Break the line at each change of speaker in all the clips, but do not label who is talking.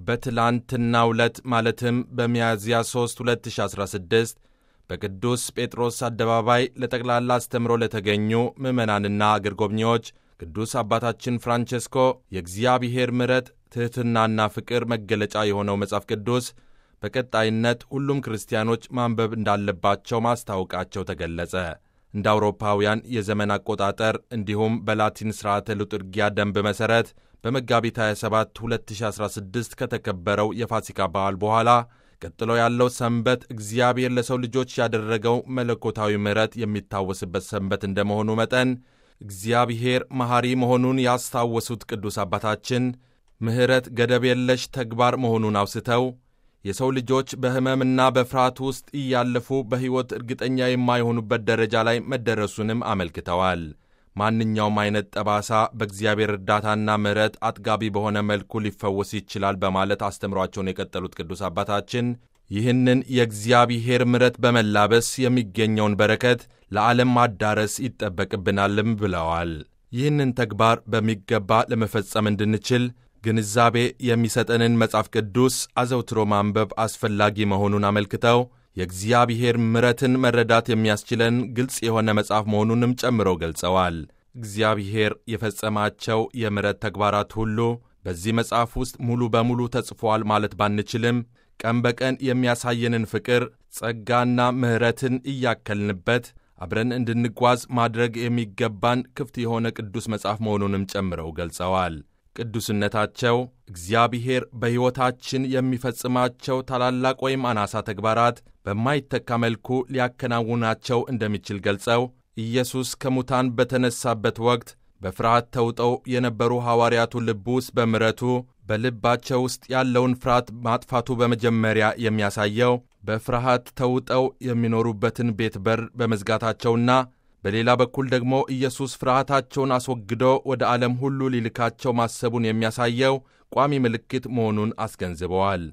በትላንትናው ዕለት ማለትም በሚያዝያ 3 2016 በቅዱስ ጴጥሮስ አደባባይ ለጠቅላላ አስተምሮ ለተገኙ ምዕመናንና አገር ጎብኚዎች ቅዱስ አባታችን ፍራንቼስኮ የእግዚአብሔር ምሕረት ትሕትናና ፍቅር መገለጫ የሆነው መጽሐፍ ቅዱስ በቀጣይነት ሁሉም ክርስቲያኖች ማንበብ እንዳለባቸው ማስታወቃቸው ተገለጸ። እንደ አውሮፓውያን የዘመን አቆጣጠር እንዲሁም በላቲን ሥርዓተ ሉጥርጊያ ደንብ መሠረት በመጋቢት 27 2016 ከተከበረው የፋሲካ በዓል በኋላ ቀጥሎ ያለው ሰንበት እግዚአብሔር ለሰው ልጆች ያደረገው መለኮታዊ ምሕረት የሚታወስበት ሰንበት እንደመሆኑ መጠን እግዚአብሔር መሐሪ መሆኑን ያስታወሱት ቅዱስ አባታችን ምሕረት ገደብ የለሽ ተግባር መሆኑን አውስተው የሰው ልጆች በሕመምና በፍርሃት ውስጥ እያለፉ በሕይወት እርግጠኛ የማይሆኑበት ደረጃ ላይ መደረሱንም አመልክተዋል። ማንኛውም አይነት ጠባሳ በእግዚአብሔር እርዳታና ምሕረት አጥጋቢ በሆነ መልኩ ሊፈወስ ይችላል በማለት አስተምሯቸውን የቀጠሉት ቅዱስ አባታችን ይህንን የእግዚአብሔር ምሕረት በመላበስ የሚገኘውን በረከት ለዓለም ማዳረስ ይጠበቅብናልም ብለዋል። ይህንን ተግባር በሚገባ ለመፈጸም እንድንችል ግንዛቤ የሚሰጠንን መጽሐፍ ቅዱስ አዘውትሮ ማንበብ አስፈላጊ መሆኑን አመልክተው የእግዚአብሔር ምሕረትን መረዳት የሚያስችለን ግልጽ የሆነ መጽሐፍ መሆኑንም ጨምረው ገልጸዋል። እግዚአብሔር የፈጸማቸው የምሕረት ተግባራት ሁሉ በዚህ መጽሐፍ ውስጥ ሙሉ በሙሉ ተጽፏል ማለት ባንችልም ቀን በቀን የሚያሳየንን ፍቅር፣ ጸጋና ምሕረትን እያከልንበት አብረን እንድንጓዝ ማድረግ የሚገባን ክፍት የሆነ ቅዱስ መጽሐፍ መሆኑንም ጨምረው ገልጸዋል። ቅዱስነታቸው እግዚአብሔር በሕይወታችን የሚፈጽማቸው ታላላቅ ወይም አናሳ ተግባራት በማይተካ መልኩ ሊያከናውናቸው እንደሚችል ገልጸው ኢየሱስ ከሙታን በተነሳበት ወቅት በፍርሃት ተውጠው የነበሩ ሐዋርያቱ ልብ ውስጥ በምሕረቱ በልባቸው ውስጥ ያለውን ፍርሃት ማጥፋቱ በመጀመሪያ የሚያሳየው በፍርሃት ተውጠው የሚኖሩበትን ቤት በር በመዝጋታቸውና በሌላ በኩል ደግሞ ኢየሱስ ፍርሃታቸውን አስወግዶ ወደ ዓለም ሁሉ ሊልካቸው ማሰቡን የሚያሳየው ቋሚ ምልክት መሆኑን አስገንዝበዋል።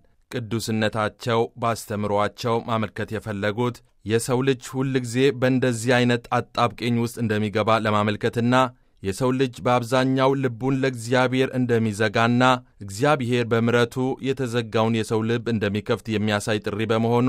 ቅዱስነታቸው ባስተምሯቸው ማመልከት የፈለጉት የሰው ልጅ ሁል ጊዜ በእንደዚህ አይነት አጣብቂኝ ውስጥ እንደሚገባ ለማመልከትና የሰው ልጅ በአብዛኛው ልቡን ለእግዚአብሔር እንደሚዘጋና እግዚአብሔር በምሕረቱ የተዘጋውን የሰው ልብ እንደሚከፍት የሚያሳይ ጥሪ በመሆኑ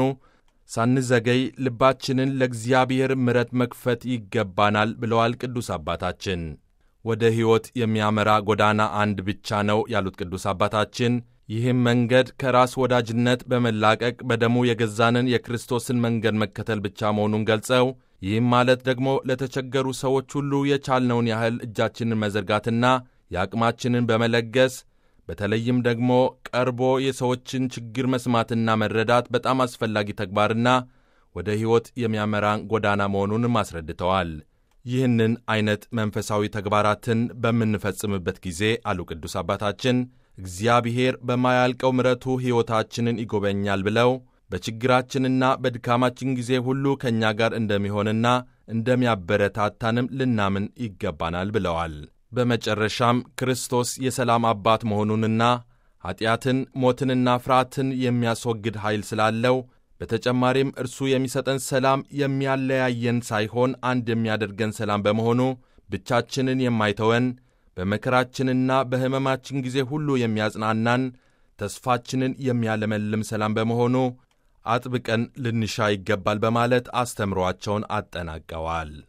ሳንዘገይ ልባችንን ለእግዚአብሔር ምሕረት መክፈት ይገባናል ብለዋል ቅዱስ አባታችን። ወደ ሕይወት የሚያመራ ጎዳና አንድ ብቻ ነው ያሉት ቅዱስ አባታችን ይህም መንገድ ከራስ ወዳጅነት በመላቀቅ በደሙ የገዛንን የክርስቶስን መንገድ መከተል ብቻ መሆኑን ገልጸው ይህም ማለት ደግሞ ለተቸገሩ ሰዎች ሁሉ የቻልነውን ያህል እጃችንን መዘርጋትና የአቅማችንን በመለገስ በተለይም ደግሞ ቀርቦ የሰዎችን ችግር መስማትና መረዳት በጣም አስፈላጊ ተግባርና ወደ ሕይወት የሚያመራን ጎዳና መሆኑንም አስረድተዋል። ይህንን ዐይነት መንፈሳዊ ተግባራትን በምንፈጽምበት ጊዜ አሉ ቅዱስ አባታችን እግዚአብሔር በማያልቀው ምሕረቱ ሕይወታችንን ይጎበኛል ብለው በችግራችንና በድካማችን ጊዜ ሁሉ ከእኛ ጋር እንደሚሆንና እንደሚያበረታታንም ልናምን ይገባናል ብለዋል። በመጨረሻም ክርስቶስ የሰላም አባት መሆኑንና ኀጢአትን፣ ሞትንና ፍርሃትን የሚያስወግድ ኃይል ስላለው በተጨማሪም እርሱ የሚሰጠን ሰላም የሚያለያየን ሳይሆን አንድ የሚያደርገን ሰላም በመሆኑ ብቻችንን የማይተወን በመከራችንና በሕመማችን ጊዜ ሁሉ የሚያጽናናን ተስፋችንን የሚያለመልም ሰላም በመሆኑ አጥብቀን ልንሻ ይገባል በማለት አስተምሯቸውን አጠናቀዋል።